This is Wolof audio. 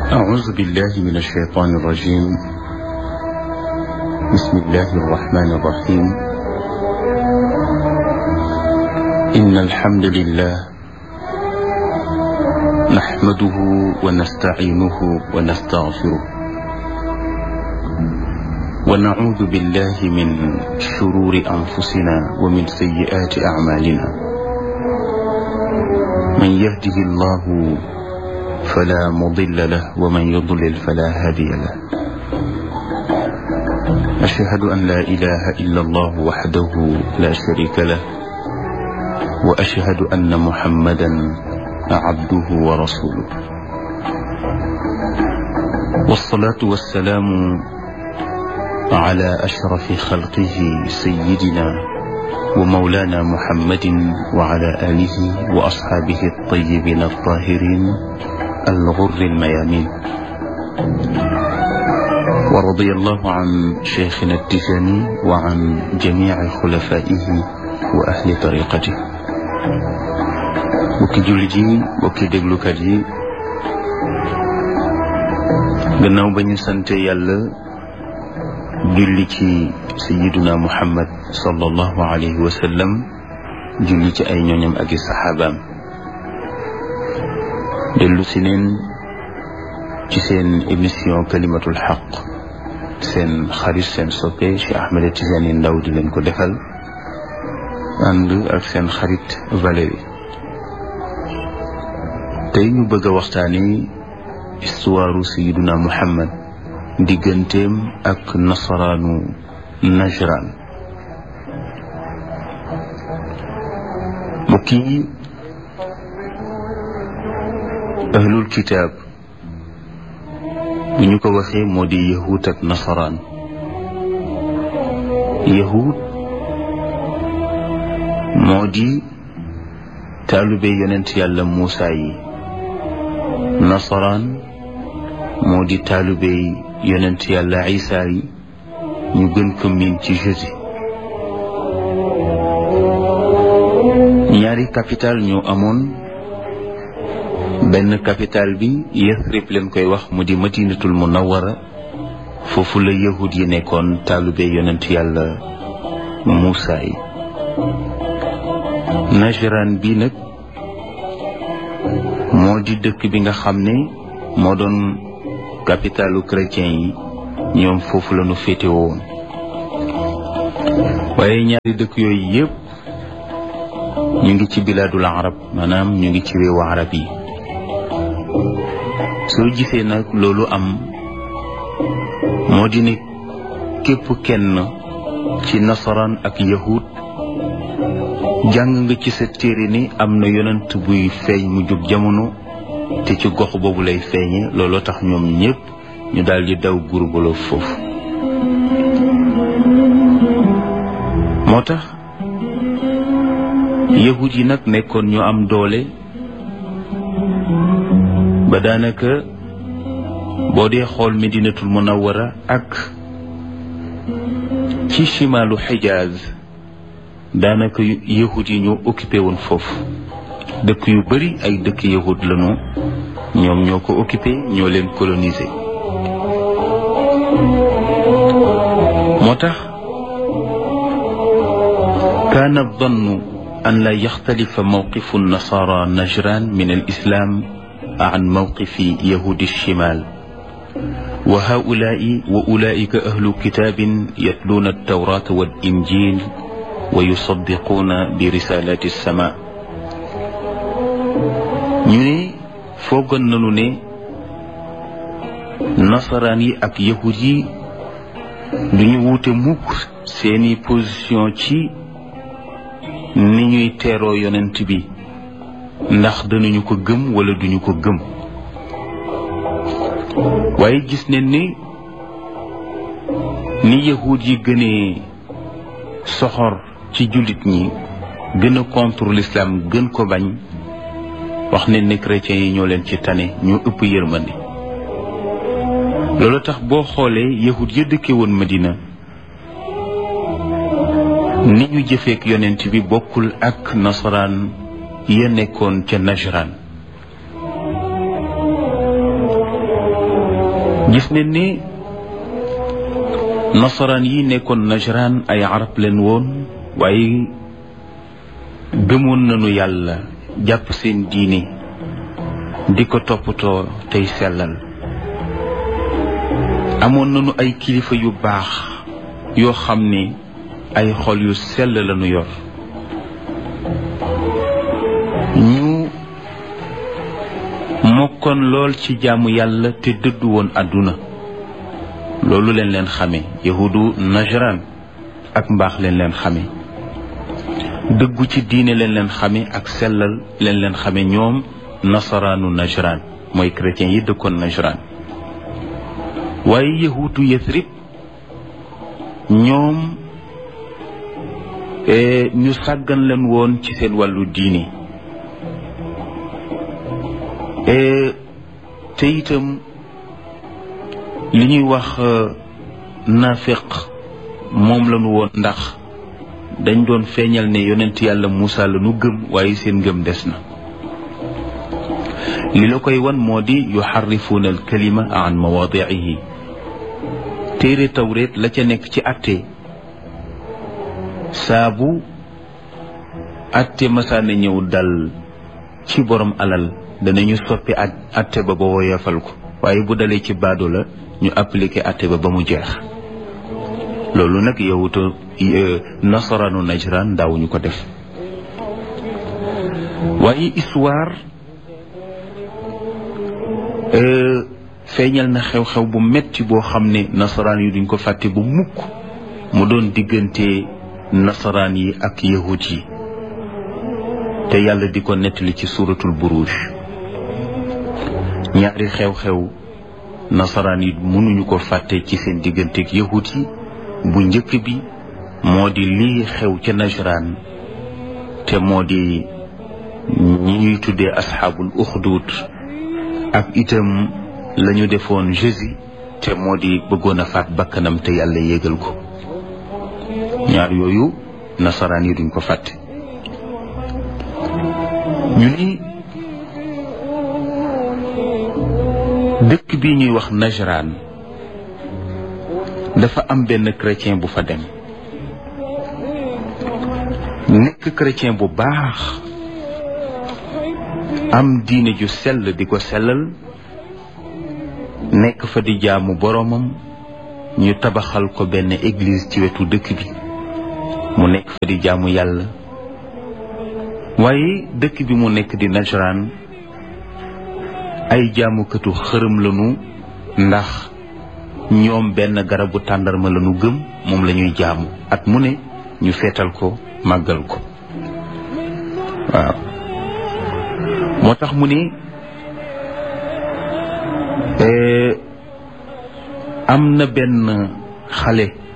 أعوذ بالله من الشيطان الرجيم بسم الله الرحمن الرحيم إن الحمد لله نحمده ونستعينه ونستغفره ونعوذ بالله من شرور أنفسنا ومن سيئات أعمالنا من يهده الله فلا مضل له ومن يضلل فلا هادي له أشهد أن لا إله إلا الله وحده لا شريك له وأشهد أن محمدا عبده ورسوله والصلاة والسلام على أشرف خلقه سيدنا ومولانا محمد وعلى آله وأصحابه الطيبين الطاهرين الغر الميامين ورضي الله عن شيخنا التجاني وعن جميع خلفائه وأهل طريقته bokki jullit yi bokki déglukat yi gannaaw ba ñu sante yàlla julli ci sayiduna muhammad sallallahu alayhi wa sallam julli ci ay ñooñam ak i saxaabaam dellu si neen ci seen émission kalimatul xaq seen xarit seen soppe Cheikh Ahmed Tidiane Ndaw di leen ko defal ànd ak seen xarit Valérie tey ñu bëgg a waxtaani histoire sayiduna muhammad digganteem ak nasaraanu najran mbokk yi ahlul kitaab bu ñu ko waxee moo di yahud ak nasaraan yahud moo di taalube yonent yàlla Muusa yi nasaraan moo di taalube yonent yàlla Isa yi ñu gën ko miin ci jésus ñaari capital ñoo amoon benn capital bi Yathrib leen koy wax mu di madinatul munawwara foofu la yahud yi nekkoon taalube yonent yàlla Muusa yi Najran bi nag moo di dëkk bi nga xam ne moo doon capitalu chrétien yi ñoom foofu la ñu féete woon waaye ñaari dëkk yooyu yëpp ñu ngi ci bilaadul arab maanaam ñu ngi ci réewu arab yi soo gisee nag loolu am moo di ne képp kenn ci nasaraan ak yahud jàng nga ci sa téere ni am na yonent buy feeñ mu jóg jamono te ci gox boobu lay feeñe looloo tax ñoom ñëpp ñu daal di daw gurbaloo foofu moo tax yahud yi nag nekkoon ñu am doole ba daanaka boo dee xool medinatul munawwara ak ci chimalu xijaaz daanaka yahud yi ñoo occupé woon foofu dëkk yu bari ay dëkk yahud lañu ñoom ñoo ko occupé ñoo leen colonisé moo tax kaana dannu an la yaxtalifa mawqifu nasara najran min al islam an mawqifi yahudi shimal wa haulaai wa ulaika ahlu kitabin yatluuna altawrata wal injil wa yusaddiquuna bi risalati sama ñu ne foogoon nañu ne nasaraan yi ak yahud yi duñu wuute mukk seeni position ci ni ñuy teeroo yonent bi ndax danañu ko gëm wala duñu ko gëm waaye gis nañ ni ni yahud yi gënee soxor ci jullit ñi gën a contre l'islam gën ko bañ wax ne ne chrétiens yi ñoo leen ci tane ñoo ëpp yërmande loolu tax boo xoolee yahud ya dëkke woon Madina ni ñu jëfeek yonent bi bokkul ak nasaraan ya nekkoon ca Najran gis ne ni nasaraan yi nekkoon najraan ay arab leen woon waaye gëmoon nañu yàlla jàpp seen diine di ko toppatoo tey sellal amoon nañu ay kilifa yu baax yoo xam ne ay xol yu sell lañu yor ñu mokkoon lool ci jaamu yàlla te dëddu woon àdduna loolu leen leen xame yahudu najran ak mbaax leen leen xame dëggu ci diine leen leen xame ak sellal leen leen xame ñoom nasaraanu najran mooy chrétiens yi dëkkoon najran waaye yahudu yathrib ñoom ñu sàggan leen woon ci seen wàllu diine te itam li ñuy wax nafiq moom lañu woon ndax dañ doon feeñal ne yonent yàlla Muusa la nu gëm waaye seen ngëm des na li la koy wan moo di yuxarrifuuna alkalima an mawaadiihi téere tawreet la ca nekk ci atte saabu atte masaana ñëw dal ci borom alal danañu soppi at atte ba ba woyefal ko waaye bu dalee ci baado la ñu appliqué atte ba ba mu jeex loolu nag yowuta nasaranu najran daawuñu ko def waaye histoire feeñal na xew-xew bu metti boo xam ne nasaraan yi duñ ko fàtte bu mukk mu doon diggante nasaraan yi ak yahut yi te yàlla di ko nettali ci suuratul buruj ñaari xew-xew nasaraan yi mënuñu ko fàtte ci seen digganteeg yahut yi bu njëkk bi moo di lii xew ca najraan te moo di ñi ñuy tuddee asxaabul uxdud ak itam lañu defoon Jésus te moo di bëggoon a faat bakkanam te yàlla yégal ko ñaar yooyu nasaraan yi duñ ko fàtte ñu ni dëkk bi ñuy wax Najran dafa am benn chrétien bu fa dem nekk chrétien bu baax am diine ju sell di ko sellal nekk fa di jaamu boroomam ñu tabaxal ko benn église ci wetu dëkk bi mu nekk fa di jaamu yàlla waaye dëkk bi mu nekk di Najran ay jaamukatu xërëm lañu ndax ñoom benn garabu tàndarma lañu gëm moom la ñuy jaamu at mu ne ñu feetal ko màggal ko waaw moo tax mu ne am na benn xale